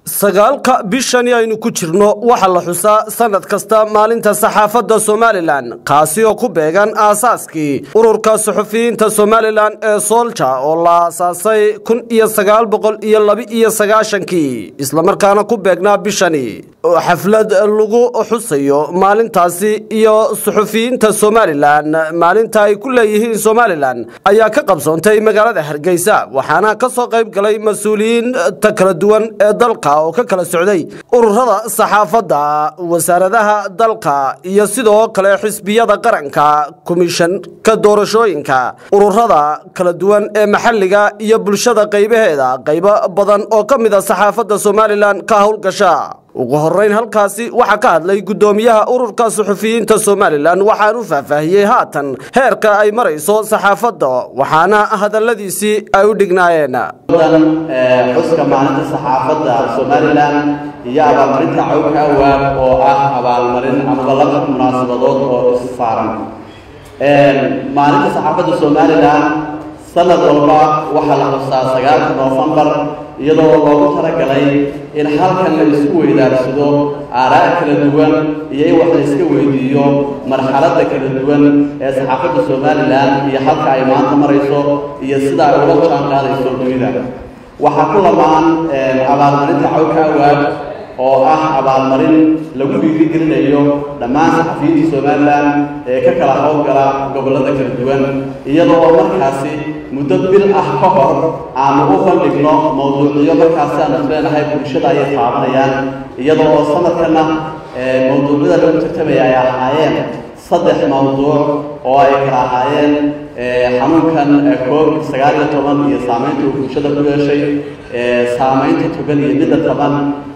sagaalka bishani aynu ku jirno waxaa la xusaa sanad kasta maalinta saxaafadda somalilan kaasi oo ku beegan aasaaskii ururka suxufiyiinta somalilan ee soolja oo la aasaasay kun iyo sagaal boqol iyo laba-iyo sagaashankii islamarkaana ku beegnaa bishani oo xaflad lagu xusayo maalintaasi iyo suxufiyiinta somalilan maalinta ay ku leeyihiin somalilan ayaa ka qabsoontay magaalada hargeysa waxaana ka soo qayb galay mas-uuliyiinta kala duwan ee dalka oo ka kala socday ururada saxaafadda wasaaradaha dalka iyo sidoo kale xisbiyada qaranka komishanka doorashooyinka ururada kala duwan ee maxalliga iyo bulshada qaybaheeda qaybo badan oo ka mid a saxaafadda somalilan ka howlgasha ugu horeyn halkaasi waxaa ka hadlay guddoomiyaha ururka suxufiyiinta somalilan waxaan u faahfaahiyey haatan heerka ay marayso saxaafadda waxaana hadalladiisii ay u dhignaayeen xuska maalinta saxaafadda somalilan iyo abaalmarinta cawka awaab oo ah abaalmarin amaba laba munaasabadood oo issaaran maalinta saxaafadda somalilan sanad walba waxaa la xusaa sagaalka noofembar iyadoo loogu talagalay in halkan la isku weydaarsado aaraa kala duwan iyo in wax la iska weydiiyo marxaladda kala duwan ee saxaafadda somalilan iyo halka ay maanta marayso iyo sida ay ula jaan qaadayso dunida waxaa ku lamaan abaalmarinta cawka awaab oo ah abaalmarin lagu dhiirigelinayo dhammaan saxafiyiinta somalilan ee ka kala howlgala gobollada kala duwan iyadoo markaasi muddo bil ah ka hor aanu u bandhigno mawduucyo markaasi aanu isleenahay bulshada ayay taabanayaan iyadoo oo sanadkana mawduucyada lagu tartamaya ay ahaayeen saddex mawduuc oo ay kala ahaayeen xanuunkan covid sagaal iyo toban iyo saamaynta uu bulshada ku yeeshay saamaynta togan iyo midda taban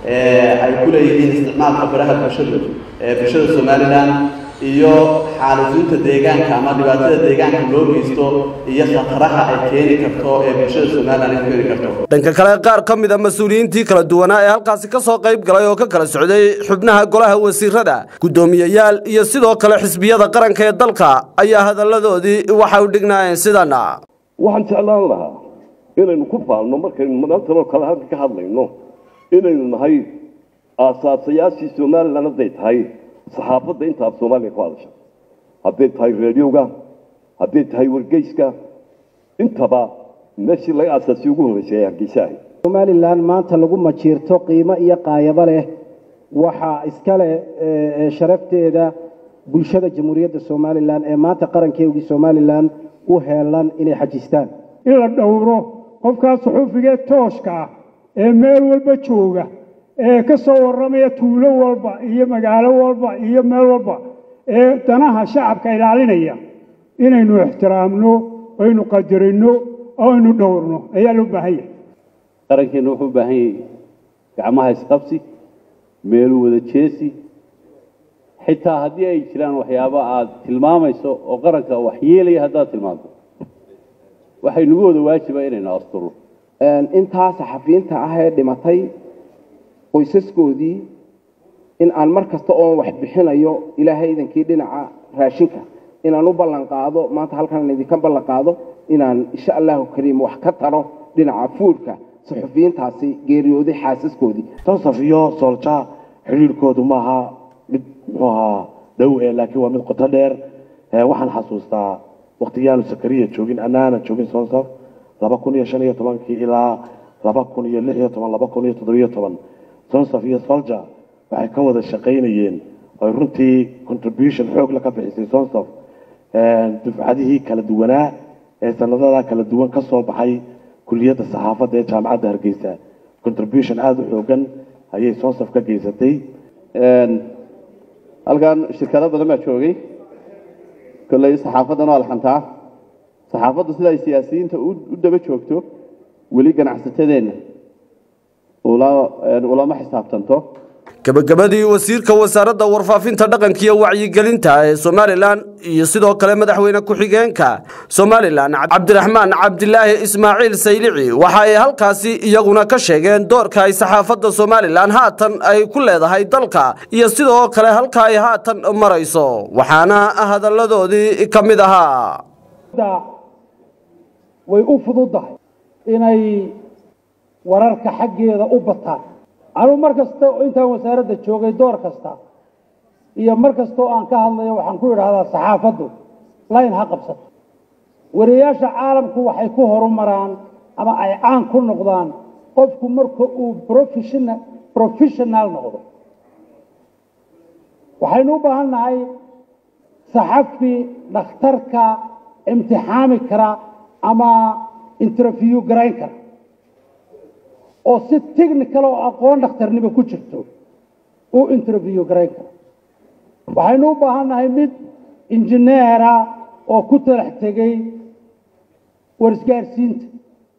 ay ku leeyihiin isticmaalka baraha bulshadu ee bulshada somalilan iyo xaalisuunta deegaanka ama dhibaatada deegaanka loo geysto iyo khataraha ay keeni karto ee bulshada somalilan ay ku keeni karto dhanka kale qaar ka mid a mas-uuliyiintii kala duwanaa ee halkaasi ka soo qayb galay oo ka kala socday xubnaha golaha wasiirada guddoomiyeyaal iyo sidoo kale xisbiyada qaranka ee dalka ayaa hadalladoodii waxay u dhignaayeen sidana waxaan jeclaan lahaa inaynu ku faalno markaynu maantanoo kale halka ka hadlayno inaynu nahay aasaasayaashii somalilan hadday tahay saxaafadda inta af soomaaliya ku hadasha hadday tahay reediyowga hadday tahay wargeyska intaba meeshii laga aasaasiyo ugu horreysay ee hargeysa ahayd somalilan maanta lagu majiirto qiimo iyo qaayabo leh waxaa iskale sharafteeda bulshada jamhuuriyadda somalilan ee maanta qarankeegii somalilan u heelan inay xajistaan in la dhowro qofkaas suxuufigee tooshka ah ee meel walba jooga ee ka soo warramaya tuulo walba iyo magaalo walba iyo meel walba ee danaha shacabka ilaalinaya inaynu ixtiraamno aynu qadarino oo aynu dhowrno ayaa loo baahan yahay qarankeena wuxuu u baahan yahay gacmaha isqabsi meelu wada jeesi xitaa haddii ay jiraan waxyaabo aad tilmaamayso oo qaranka wax yeelaya haddaad tilmaanto waxay nagu wada waajiba inaynu asturno intaa saxafiyiinta ah ee dhimatay qoysaskoodii in aan mar kasta oon wax bixinayo ilaahay idankii dhinaca raashinka inaan u ballan qaado maanta halkaan idinka ballan qaado inaan insha allahu kariim wax ka taro dhinaca fuudhka saxufiyiintaasi geeriyooday xaasaskoodii tonsaf iyo soolja xidhiirhkoodu maaha mid muxuu ahaa dhow ee laakiin waa mid qoto dheer waxaan xasuustaa waktiyaanu sakariya joogin annaana joogin sonsaf laba kun iyo shan iyo tobankii ilaa laba kun iyo lix iyo toban laba kun iyo toddobiyo toban sonsaf iyo solja waxay ka wada shaqaynayeen oy runtii contribution xoogla ka bixisay sonsaf dufcadihii kala duwanaa ee sanadada kala duwan ka soo baxay kuliyadda saxaafadda ee jaamacadda hargeysa contribution aada u xoogan ayay sonsaf ka geysatay halkan shirkado badan baa joogay kolley saxaafaddana waa alxantaa saxaafaddu sida ay siyaasiyiinta u daba joogto weli ganacsatadeenna ulama xisaabtanto gabagabadii wasiirka wasaaradda warfaafinta dhaqanka iyo wacyigelinta ee somalilan iyo sidoo kale madaxweyne ku-xigeenka somalilan cabdiraxmaan cabdilaahi ismaaciil saylici waxa ay halkaasi iyaguna ka sheegeen doorka ay saxaafadda somalilan haatan ay ku leedahay dalka iyo sidoo kale halka ay haatan marayso waxaana hadalladoodii ka mid ahaa way u fududahay inay wararka xaggeeda u bataan anuu mar kasta intaan wasaaradda joogay door kasta iyo mar kastoo aan ka hadlayo waxaan ku idhaahdaa saxaafaddu layn ha qabsato wariyayaasha caalamku waxay ku horumaraan ama ay caan ku noqdaan qofku marka uu professional professional noqdo waxaynu u baahan nahay saxafi dhakhtarka imtixaami kara ama interview garayn kara oo si technical oo aqoon dhakhtarnimo ku jirto uu interview garayn kara waxaynu u baahan nahay mid injineera oo ku talax tegay warisgaarsiinta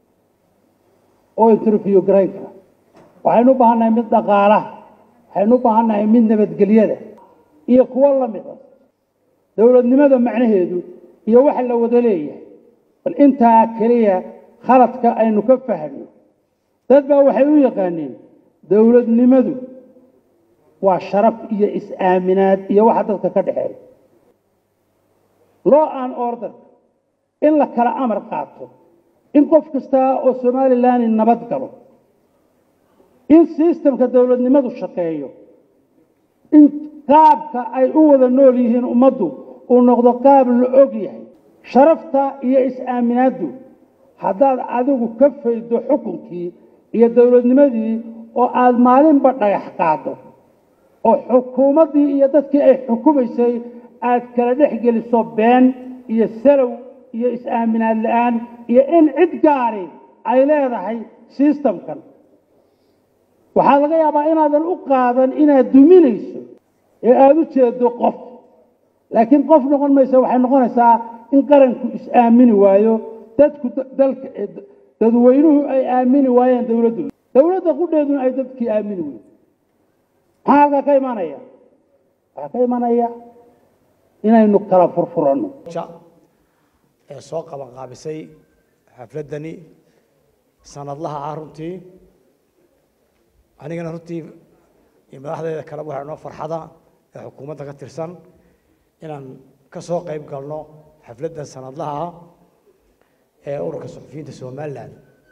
oo interview garayn kara waxaynu u baahan nahay mid dhaqaalaha waxaynu u baahan nahay mid nabadgelyada iyo kuwo la mid ah dowladnimada macnaheedu iyo waxa la wada leeyahay bal intaa keliya khaladka aynu ka fahno dad baa waxay u yaqaaneen dowladnimadu waa sharaf iyo is-aaminaad iyo waxa dadka ka dhexeeya law and order in la kala amar qaato in qof kasta oo somalilan nabad galo in sistemka dowladnimadu shaqeeyo in qaabka ay u wada nool yihiin ummaddu uu noqdo qaab la og yahay sharafta iyo is-aaminaaddu haddaad adigu ka faydo xukunkii iyo dowladnimadii oo aada maalinba dhagax qaado oo xukuumaddii iyo dadkii ay xukumaysay aad kala dhex geliso been iyo salow iyo is-aaminaad la-aan iyo in cid gaari ay leedahay sistamkan waxaa laga yaabaa inaadan u qaadan inaad duminayso ee aada u jeedo qof laakiin qof noqon maysa waxay noqonaysaa in qaranku is-aamini waayo dadku dalka dadweynuhu ay aamini waayeen dowladdu dowladda qudheeduna ay dadkii aamini weyn maxaa halkaa ka imanaya waxaa ka imanaya inaynu kala furfuranno ee soo qaban qaabisay xafladdani sanadlaha ah runtii anigana runtii iyo madaxdeeda kale waxaa noo farxada ee xukuumadda ka tirsan inaan ka soo qayb galno xafladdan sanadlaha ah ee ururka suxufiyiinta somalilan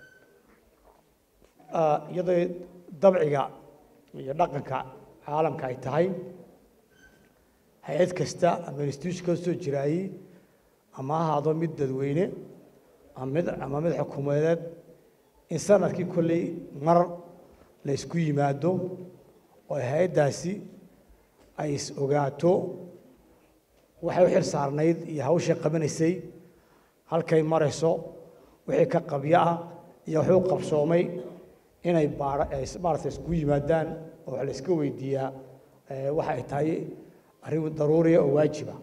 iyadoo dabciga iyo dhaqanka caalamka ay tahay hay-ad kasta ama institution kastoo jiraayey ama ha ahaado mid dadweyne ama mid ama mid xukuumadeed in sanadkii kolley mar la isku yimaado oo hay-addaasi ay is ogaato waxay u xil saarnayd iyo hawshay qabanaysay halkay marayso wixii ka qabyo ah iyo wuxuu qabsoomay inay maarata isku yimaadaan oo wax la iska weydiiyaa waxa ay tahay arrin daruuriya oo waajiba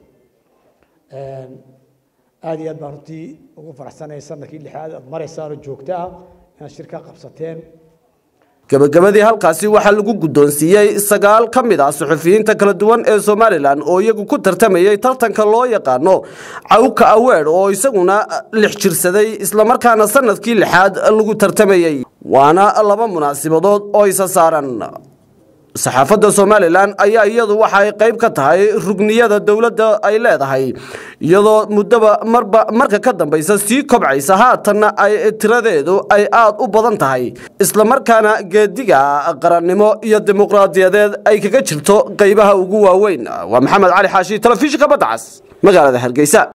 aad iyo aad baan runtii ugu faraxsanaya sanadkii lixaad aad maraysaanoo joogto ah inaad shirka qabsateen gabagabadii halkaasi waxaa lagu guddoonsiiyey sagaal ka mid ah suxufiyiinta kala duwan ee somalilan oo iyagu ku tartamayey tartanka loo yaqaano cawka aweer oo isaguna lix jirsaday islamarkaana sanadkii lixaad lagu tartamayey waana laba munaasibadood oo isa saaran saxaafadda somalilan ayaa iyadu waxa ay qayb ka tahay rugniyada dowladda ay leedahay iyadoo muddaba marba marka ka dambaysa sii kobcaysa haatanna ay tiradeedu ay aad u badan tahay islamarkaana geediga qarannimo iyo dimuqraadiyadeed ay kaga jirto qaybaha ugu waaweyn waa maxamed cali xaashi telefishinka badda cas magaalada hargeysa